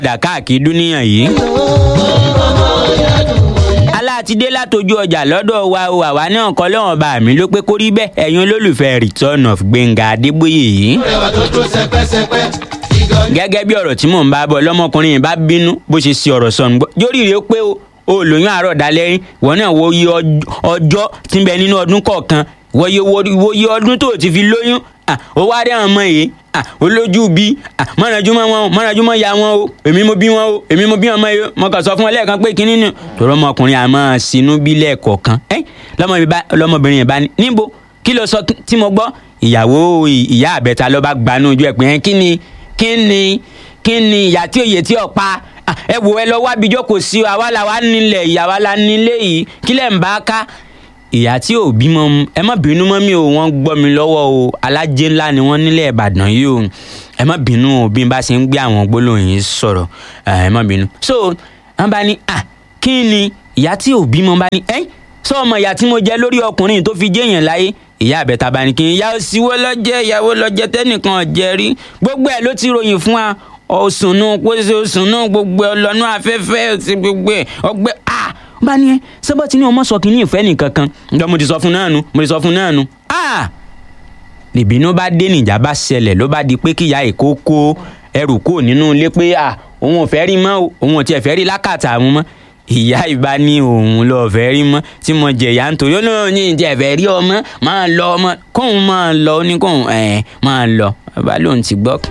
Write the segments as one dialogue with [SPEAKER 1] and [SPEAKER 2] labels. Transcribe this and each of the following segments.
[SPEAKER 1] dà káàkiri dúníyàn yìí. aláàtidé látọjú ọjà lọ́dọ̀ wa o àwa náà kọ́ lọ́wọ́n bá mi ló pé kó rí bẹ́ẹ̀ ẹ̀yin olólùfẹ́ return of gbẹ̀ngà adébóyè yìí. gẹ́gẹ́ bí ọ̀rọ̀ tí mò ń bá bọ̀ lọ́mọkùnrin yìí bá bínú bó ṣe ṣe ọ̀rọ̀ sọ̀nù gbọ́ jórí rèé pé o o lóyún àárọ̀ dalẹ́rín ìwọ náà wo iye ọjọ́ tí ń bẹ nínú ọdún kọ̀ọ̀kan wo iye ọdún tó o ti fi lóyún ó wá rí àwọn ọmọ yìí olójú bí mọ̀nàjú mọ́ wọn mọ̀nàjú mọ́ ya wọn o èmi mo bí wọn o èmi mo bí ọmọ yìí mo kàn sọ fún wọn lẹ́ẹ̀kan pé kínní nù tòrọ ọmọkùnrin àmọ́ sínú bí lẹ́ẹ̀kọ̀ọ̀kan lọ́mọbìnrin yẹn bá ní níbo kí ló sọ tí mo gbọ́ ìyàwó ìyá àbẹ̀ta ló bá gbanú ojú ẹ̀ pé kí ni kí ni kí ni ìyá tí òye tí ò pa ẹ wò ẹ lọ wá bíjọ́ kò sí àwa la wà nílẹ̀ ìyàwó la nílé yìí kí lẹ̀ ń bá ká ìyá tí ò bímọ ẹ má bínú mọ́ mi ò wọ́n gbọ́ mi lọ́wọ́ o alájẹ ńlá ni wọ́n nílẹ̀ ìbàdàn yìí o ẹ má bínú o bí n bá ṣe ń gbé àwọn gbólóhùn yìí sọ̀rọ̀ ẹ má bínú. so wọ́n bá ní à kí ni ìyá tí ò bímọ bá ní ẹ́ sọ ọmọ ìyá tí mo jẹ lórí ọkùnrin tó fi jẹ́yàn láyé ìyá àbẹ̀ta bá ní kí n ìyá òsìwọ́ lọ́jẹ́ ìyàwó lọ́jẹ́ tẹ́nìkan jẹ rí gbogbo ẹ̀ ló ti ròyìn fún wa òsùnú pósí òsùnú gbogbo ọlọ́nú afẹ́fẹ́ ti gbogbo ẹ̀ ọgbẹ́ ah bá ní ẹ sọ́bọ̀ tí ní ọmọ sọ kínní ìfẹ́ nìkan kan ǹjọ́ mo ti sọ fún náà nu mo ti sọ fún náà nu ah nìbínú bá dé nìjà bá ṣẹlẹ̀ ló bá di pé kíyà èkó kó ẹrù kó nínú ilé pé ah òun ò fẹ́ rí mọ́ òun ò tiẹ̀ fẹ́ rí lákàtà àwọn mọ́ ìyá ìbá ní òun lọ fẹ́ rí mọ́ tí mo jẹ̀yà ń torí ó náà ní ìjẹ́ fẹ́ rí ọmọ máa lọ ọmọ kóun máa lọ ó ní kóun ẹ̀ máa lọ bàbá lòun ti gbọ́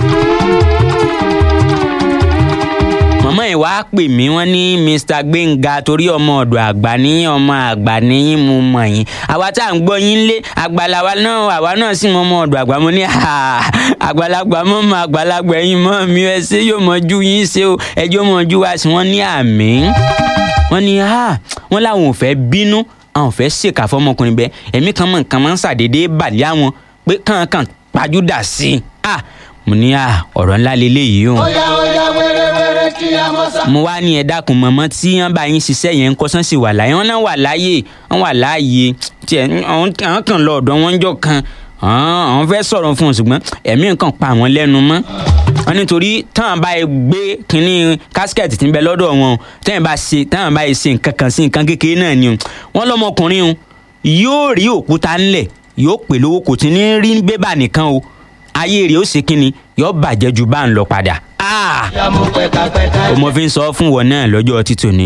[SPEAKER 1] mọ̀mọ́ ẹ̀ wá pè mí wọ́n ní mr gbẹ̀ngà torí ọmọ ọ̀dọ̀ àgbà ní ọmọ àgbà ní mo mọ̀ yín àwa tá à ń gbọ́ yín lé àgbàlawa náà àwa náà sì mọ ọmọ ọ̀dọ̀ àgbà mo ní àgbàlagbà mọ́ mọ́ àgbàlagbà ẹ̀yìn mọ́ mi ẹ ṣé yóò mọ ju yín ṣe o ẹjọ́ mọ ju wá sí wọ́n ní àmì wọ́n ní wọ́n láwọn ò fẹ́ bínú àwọn ò fẹ́ ṣèkà fọmọkùnrin bẹ́ẹ̀ ẹ̀mí kan mọ̀ nǹkan máa ń ṣàdédé bàlẹ́ àwọn pé kàǹkàn pàjúdà sí i mo ní ọ̀rọ̀ ńlá lélẹ́yìí o.
[SPEAKER 2] Oya oya wẹ́rẹ́ wẹ́rẹ́ kí a mọ̀ sá.
[SPEAKER 1] mo wá ní ẹ dákun mọ̀mọ́ tí wọ́n bá yín ṣiṣẹ́ yẹn ń kọ́sán sí wà láyé wọ́n náà wà láàyè wọ́n wà láàyè tiẹ̀ àwọn kan lọ ọ̀dọ̀ wọn jọ kan àwọn fẹ́ sọ̀rọ̀ fún un ṣùgbọ́n ẹ̀mí nǹkan pa àwọn lẹ́nu mọ́ wọ́n nítorí táwọn bá yẹ gbé kínní kásikẹ́ẹ̀tì tí ń bẹ lọ́dọ̀ wọn táwọn bá ṣe táwọn bá yẹ ṣe nǹkan kan sí nǹkan kékeré náà ni wọ́n lọ́mọkùnrin yóò rí òkúta ńlẹ̀ yóò pè lówó kò tí ní rí bébà nìkan o ayé rẹ̀ ó ṣe kínni yóò bàjẹ́ ju bá ń lọ padà.
[SPEAKER 2] Ya mo pẹ̀kapẹ̀ka.
[SPEAKER 1] mo fi ń sọ fún wọn náà lọ́jọ́ títòní.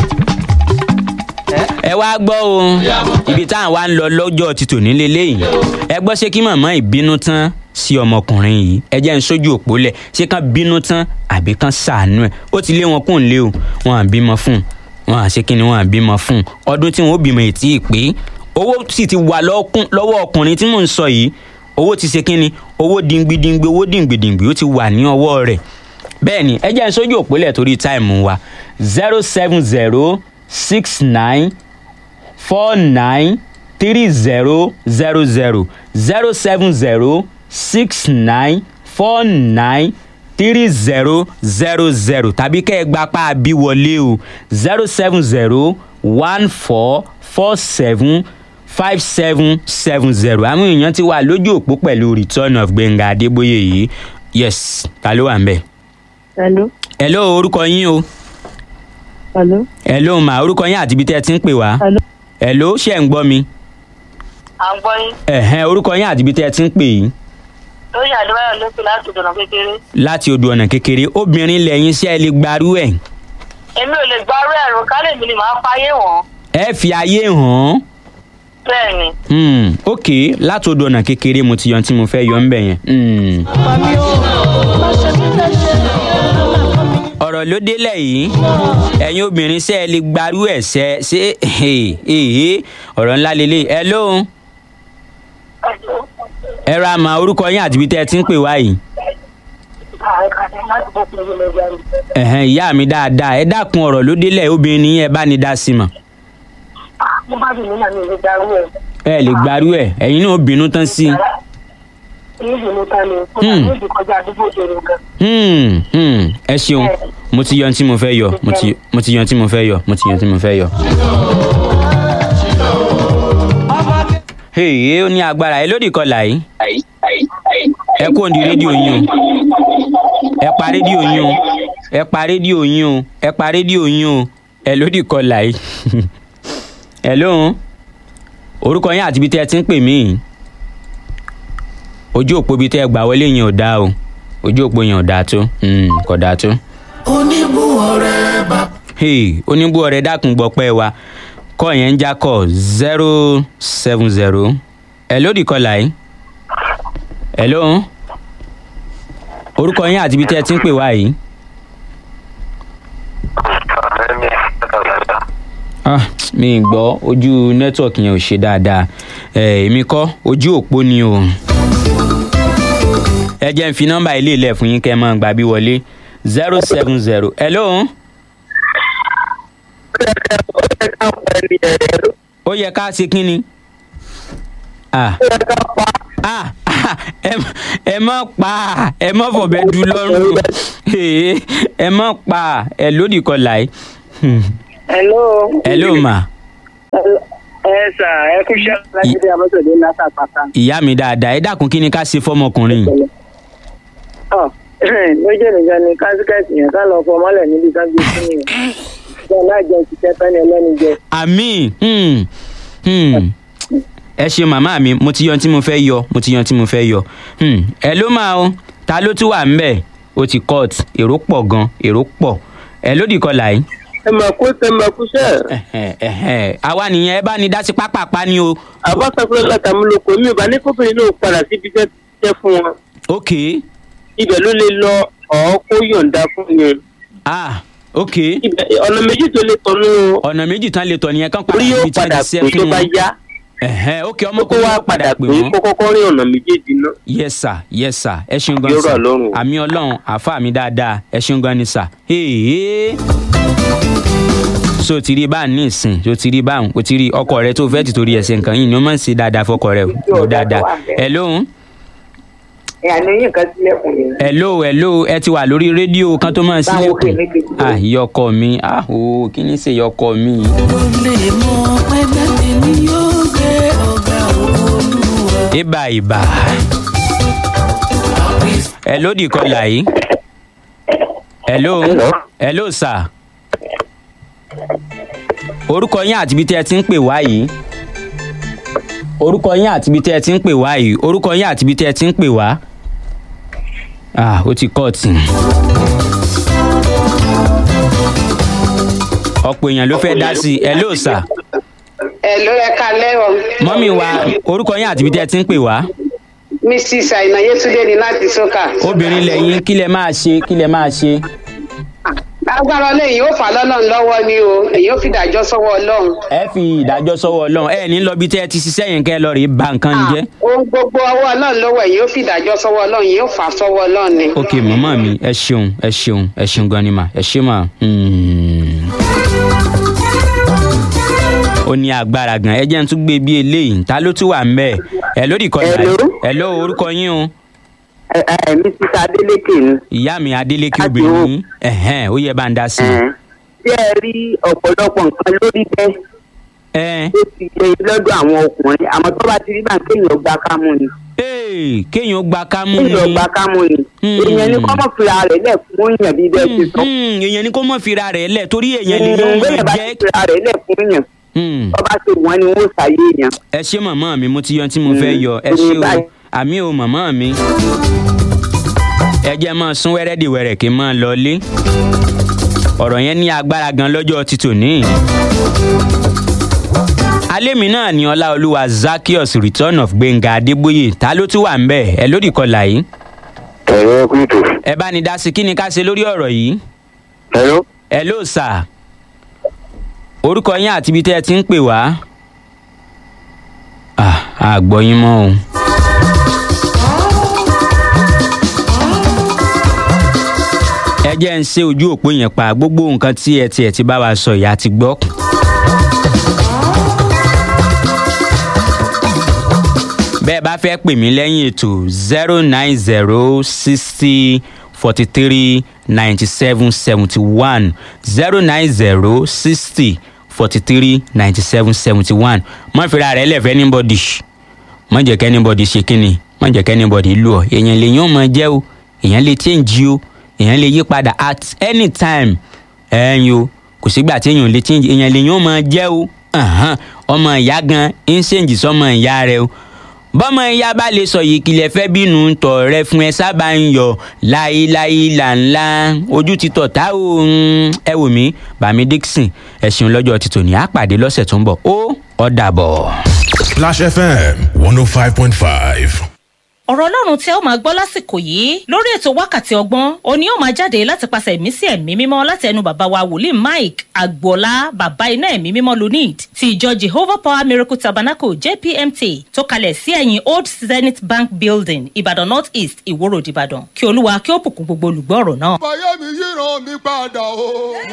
[SPEAKER 1] ẹ wá gbọ́ o ibi táwọn wá ń lọ lọ́jọ́ títòní lélẹ́yìn ẹ gbọ́ ṣé kí màmá ìbínú tán sí ọmọkùnrin yìí ẹ jẹ́ ń sójú òpó lẹ̀ ṣé kán bínú tán àbí kán ṣàánú ẹ̀ ó ti lé wọn kún lé o wọn à bímọ fún wọn à ṣe kí ni wọn à bímọ fún ọdún tí wọn ó bímọ ètí ìpè owó sì ti wà lọ́wọ́ ọkùnrin tí mò ń sọ yìí owó ti ṣe kínni owó dingbidingbi owó dingbidingbi ó ti wà ní ọwọ́ rẹ̀ bẹ́ẹ̀ ni ẹ jẹ́ n sójú òpólẹ̀ torí táìmù wa zero seven zero six nine four nine three zero zero zero zero seven zero six nine four nine three zero zero zero tàbí kẹ́ ẹ gba pa àbí wọlé o zero seven zero one four four seven five seven seven zero àwọn èèyàn ti wà lójú òpó pẹ̀lú return of gbẹ̀ngà adébóyè yìí yes ta ló wà ń bẹ̀.
[SPEAKER 3] Hello.
[SPEAKER 1] hello orúkọ yín o
[SPEAKER 3] Hello.
[SPEAKER 1] hello mà orúkọ yín àti ibi tẹ́ ẹ ti ń pè wá
[SPEAKER 3] Hello.
[SPEAKER 1] hello ṣé ẹ̀ ń gbọ́ mi
[SPEAKER 3] À ń gbọ́ yín.
[SPEAKER 1] ẹ̀hẹ́n orúkọ yín àti ibi tẹ́ ẹ ti ń pè yìí
[SPEAKER 3] Lórí àdúrà ló pè láti dọ̀nà kékeré.
[SPEAKER 1] láti odò ọ̀nà kékeré obìnrin lẹ́yìn ṣé ẹ lè gbarú ẹ̀
[SPEAKER 3] Èmi ò lè gbárù ẹ̀rọ kálẹ̀ mi ni màá fáyé wọ̀n.
[SPEAKER 1] ẹ fi ayé hàn
[SPEAKER 3] Bẹ́ẹ̀ ni.
[SPEAKER 1] án ok láti odò ọ̀nà kékeré mo ti yan tí mo fẹ́ yọ ń bẹ̀ yẹn. Hmm. ọ̀rọ̀ ló délẹ̀ yìí ẹ̀yin obìnrin ṣe ẹ lè gbarú ẹ̀ ṣe ṣe èhè ọ̀rọ̀ ńlá lélẹ̀ ẹ lóhun ẹ ra àmà orúkọ yín àti ibi tẹ́ ẹ ti ń pè wá yìí ẹ̀hẹ́n ìyá mi dáadáa ẹ dákun ọ̀rọ̀ ló délẹ̀ obìnrin ní ẹ bá ní dá sí mọ̀
[SPEAKER 3] Mo bá dùn nínú mi ò lè gbárù ẹ̀.
[SPEAKER 1] ẹ lè gbarú ẹ̀ ẹ̀yin náà bínú tán sí i.
[SPEAKER 3] Ní ìdùnnú tán ni. Mo
[SPEAKER 1] Hmm.
[SPEAKER 3] ní ìdí kọjá àdúgbò òjòrò gan.
[SPEAKER 1] Hmm, hmm, ẹ ṣeun mo ti yan tí mo fẹ́ yọ mo ti mo ti yan tí mo fẹ́ yọ mo ti yan tí mo fẹ́ yọ. èyí ó ní agbára ẹ lódì kọlà yìí ẹ kó di rédíò yín o ẹ pa rédíò yín o ẹ pa rédíò yín o ẹ pa rédíò yín o ẹ lódì kọlà yìí ẹ lóhun orúkọ yín àti ibi tẹ́ ẹ ti ń pè mí ojú òpó ibi tẹ́ ẹ gbà wọlé yẹn ò dáa o ojú òpó yẹn ò dáa tó Hmm, kò dáa tó.
[SPEAKER 2] oníbùwọ̀rẹ́ bá.
[SPEAKER 1] hey oníbú ọ̀rẹ́ dákun gbọpẹ́ wa kọ yẹn ń já kọ zero seven zero ẹ lódì kọlà yìí ẹ lóhun orúkọ yín àti ibi tẹ́ ẹ ti ń pè wá yìí. ah mi ì gbọ́ ojú nẹ́tíwọ̀kì yẹn ò ṣe dáadáa ẹ èmi kọ́ ojú òpó ni o. ẹ jẹ́ n fi nọ́mbà ilé ilẹ̀ fún yín kẹ́ ẹ máa gbà bí wọlé zero seven zero ẹ lóhun. ó yẹ ká ṣe kí ni. ah ah ah, ẹ ẹ má pa ẹ má fọ̀bẹ du lọ́rùn Ee, ẹ má pa ẹ lódì kọlà yìí. Hmm.
[SPEAKER 4] hello.
[SPEAKER 1] hello ma
[SPEAKER 4] ẹ sà ẹ kú iṣẹ́ lájídé abọ́sọ̀dé látà pátá.
[SPEAKER 1] ìyá mi dáadáa ẹ dákun kí ni ká ṣe fọmọkùnrin yìí.
[SPEAKER 4] ọ méjì nìkan ni kásíkẹ́ẹ̀tì yẹn ká lọ fọ mọ́lẹ̀ níbi ká gbé sí nìyẹn. ìjọba náà jẹ ìṣiṣẹ́ tán ẹlẹ́ni jẹ.
[SPEAKER 1] àmì hmm, hmm. ẹ ṣe màmá mi mo ti yan tí mo fẹ́ yọ mo ti yan tí mo fẹ́ yọ Hmm, ẹ ló máa o ta ló tún wà ńbẹ̀ o ti cut èrò pọ̀ gan èrò pọ̀ ẹ lódì kọlà yìí.
[SPEAKER 4] ẹ mà kú ẹ mà kú sẹ́.
[SPEAKER 1] Ẹ̀hẹ̀, ẹ̀hẹ̀. àwa nìyẹn ẹ bá ní dá sí pápápá ni o.
[SPEAKER 4] àbọ̀sọ̀kúrẹ́ látàmúlòkọ mi ò bá ní kóbìnrin náà padà síbi iṣẹ́ tẹ́ fún wọn.
[SPEAKER 1] ok
[SPEAKER 4] ibẹ̀ ló lè lọ ọ̀ kó yọ̀ǹda fún yẹn.
[SPEAKER 1] ah ok
[SPEAKER 4] ibẹ̀ ọ̀nà méjì tó lè tọ́nu
[SPEAKER 1] ọ̀nà méjì tán lè tọ̀ nìyẹn kán padà
[SPEAKER 4] orí yóò
[SPEAKER 1] síbi tí wọ́n
[SPEAKER 4] padà
[SPEAKER 1] ti
[SPEAKER 4] pè
[SPEAKER 1] ṣẹ́
[SPEAKER 4] tó
[SPEAKER 1] fún
[SPEAKER 4] bá
[SPEAKER 1] wọn.
[SPEAKER 4] yá.
[SPEAKER 1] Ẹ̀hẹ̀, ok
[SPEAKER 4] kókó
[SPEAKER 1] ọmọkùnrin
[SPEAKER 4] wá
[SPEAKER 1] wa padà pè
[SPEAKER 4] pè
[SPEAKER 1] wọ́n.
[SPEAKER 4] kó kọ́kọ́ rí ọ̀nà méjèèjì náà.
[SPEAKER 1] yes sir yes sir ẹ ṣeun gan
[SPEAKER 4] Yóò
[SPEAKER 1] sir
[SPEAKER 4] rọ̀ lọ́rùn.
[SPEAKER 1] àmì ọlọ́run àfa mi dáadáa ẹ ṣeun gan ni sir. Hey, so ti rí báà ní ìsìn so ti rí báà o ti rí ọkọ rẹ tó fẹ́ ti torí ẹsẹ̀ nǹkan yìí ni ó máa ń ṣe dáadáa fọkọ rẹ o o dáadáa ẹ lóhùn
[SPEAKER 4] ìyànà yín kan sílẹ̀kùn yẹn.
[SPEAKER 1] hello hello ẹ ti wà lórí rédíò kan tó máa ń
[SPEAKER 4] Báwo
[SPEAKER 1] sílẹ̀kùn
[SPEAKER 4] kèmí kejì lórí?
[SPEAKER 1] ah ìyọkọ mi ah o kí ni ṣe ìyọkọ mi.
[SPEAKER 2] mo lè mọ pẹ́pẹ́ tèmi yóò gbé ọ̀gá olúwa.
[SPEAKER 1] ibà ibà ẹ lódì kọlà yìí hello hello sir orúkọ yín àti ibi tẹ́ ẹ ti ń pè wá yìí orúkọ yín àti ibi tẹ́ ẹ ti ń pè wá yìí orúkọ yín àti ibi tẹ́ ẹ ti ń pè wá ah ó ti kọ́ọ̀tì ọ̀pọ̀ èèyàn ló fẹ́ dá sí i hello sir
[SPEAKER 5] ẹ ló ẹ kalẹ́ o
[SPEAKER 1] mọ́mí wa orúkọ yín àti ibi tẹ́ ẹ ti ń pè wá
[SPEAKER 5] mrs àìná yétúndé ní láti sọ́kà.
[SPEAKER 1] obìnrin lẹ́yìn kí lẹ máa ṣe kí lẹ máa ṣe.
[SPEAKER 5] agbára ọlọ́run yóò fà lọ́lọ́run lọ́wọ́ ni o èyí ò fi dájọ́ sọ́wọ́ ọlọ́run.
[SPEAKER 1] ẹ fi ìdájọ́ sọ́wọ́ ọlọ́run ẹ ní lọ bí tẹ́ ẹ ti ṣiṣẹ́ yẹn kẹ́ ẹ lọ rí ba nǹkan jẹ́.
[SPEAKER 5] ohun gbogbo ọwọ́ ọlọ́run lọ́wọ́ èyí ò fi dájọ́ sọ́wọ́ ọlọ́run yóò fà sọ́wọ́ ọlọ́run ni.
[SPEAKER 1] ok màmá mi ẹ ṣeun ẹ ṣeun ẹ ṣeun gan ni mà ẹ ṣe mà. Hmm. ó ní agbára gan ẹ jẹ́ n tún gbé bí eléyìí ta ló tún wà ń bẹ̀ ẹ lórí ìkọlù
[SPEAKER 4] Hello?
[SPEAKER 1] ẹ ló orúkọ yín o
[SPEAKER 4] ẹ̀mí sísá adélékè ni.
[SPEAKER 1] ìyá mi adélékè
[SPEAKER 4] Láti
[SPEAKER 1] obìnrin
[SPEAKER 4] wo?
[SPEAKER 1] yín ẹ̀hẹ́n ó yẹ bá ń dá sí i.
[SPEAKER 4] tí ẹ rí ọ̀pọ̀lọpọ̀ nǹkan lórí bẹ́ẹ̀
[SPEAKER 1] ẹ
[SPEAKER 4] tó ti ṣe lọ́dọ̀ àwọn ọkùnrin àmọ́ tó bá ti rí bá kéèyàn gba kámú ni
[SPEAKER 1] ee kéèyàn gba kámú ni
[SPEAKER 4] kéèyàn gba kámú ni
[SPEAKER 1] Hmm.
[SPEAKER 4] èèyàn ní kọ́mọ̀ fìlà rẹ̀ lẹ̀ fún èèyàn bí bẹ́ẹ̀ ti sọ.
[SPEAKER 1] Hmm, èèyàn ni kó mọ̀ fira rẹ̀ lẹ̀ torí èèyàn lè yóò
[SPEAKER 4] bẹ́ẹ̀
[SPEAKER 1] mọ̀
[SPEAKER 4] bá
[SPEAKER 1] jẹ́.
[SPEAKER 4] ti fìlà rẹ̀ lẹ̀ fún èèyàn
[SPEAKER 1] Hmm.
[SPEAKER 4] tó bá ti wọ́n ni wọ́n ṣàyè èèyàn.
[SPEAKER 1] ẹ ṣé màmá mi mo ti yan tí mo fẹ́ yọ ẹ
[SPEAKER 4] Mm,
[SPEAKER 1] ṣé o
[SPEAKER 4] báyìí.
[SPEAKER 1] àmì o màmá mi. ẹ jẹ́ máa sún wẹ́rẹ́dìwẹ̀rẹ̀ kí n máa lọ lé ọ̀rọ̀ yẹn ní agbára gan lọ́jọ́ ti tòní. alẹ́ mi náà ni ọláolúwa zakios return of gbẹ̀ngà adébóyè ta ló tún wà ń bẹ̀ ẹ lórí kọlà yìí
[SPEAKER 4] ẹ̀rọ kúrìtò.
[SPEAKER 1] ẹ bá ní dá sí kí ni ká ṣe lórí ọ̀rọ̀ yìí
[SPEAKER 4] ẹ̀rọ.
[SPEAKER 1] ẹ ló sà orúkọ yín àti ibi tẹ́ ẹ ti ń pè wá. Ah, àgbọ̀ yín mọ́ o. ẹ jẹ́ ń ṣe ojú òpó yẹn pa gbogbo nǹkan tí ẹ tiẹ̀ ti bá wa sọ ìyá ti gbọ́. bẹ́ẹ̀ bá fẹ́ pè mí lẹ́yìn ètò zero nine zero sixty forty three ninety seven seventy one zero nine zero sixty forty three ninety seven seventy one má fira rẹ̀ lẹ́fẹ̀ẹ́ anybody má jẹ́ kẹ́ anybody ṣe kínni má jẹ́ kẹ́ anybody lù ọ́ èèyàn lè yàn máa jẹ́ o èèyàn lè change o èèyàn lè yí padà at any time ẹ̀yin o kò sígbà tí èèyàn lè change èèyàn lè yàn máa jẹ́ o Àhán, ọmọ ìyá gan ń ṣèǹjì sọmọ ìyá rẹ o bọ́mọ ìyá bá lè sọ yìí kìlẹ̀ fẹ́ bínú tọ̀ rẹ fún ẹ sábà ń yọ láéláé lànlá ojú ti tọ̀ tá o mm, ẹ wò mí bàmí dixon ẹ̀sìn lọ́jọ́ ti tòní àpàdé lọ́sẹ̀ tó ń bọ̀ ó ó dàbọ̀.
[SPEAKER 6] Splash FM 105.5.
[SPEAKER 7] ọ̀rọ̀ ọlọ́run tí ẹ ó máa gbọ́ lásìkò yìí lórí ètò wákàtí ọgbọ́n òní ó máa jáde láti pàṣẹ ẹ̀mí sí ẹ̀mí mímọ́ láti ẹnu bàbá wa wòlíì mike agboola bàbá iná ẹ̀mí mímọ́ lunid ti ìjọ jehovah power miracle tabernacle jpmt tó kalẹ̀ sí ẹ̀yìn old zenith bank building ìbàdàn north east ìwòrò ìbàdàn kí olúwa kí ó bùkún gbogbo olùgbọ́ ọ̀rọ̀ náà.
[SPEAKER 8] fàyè mi yíran mi padà o.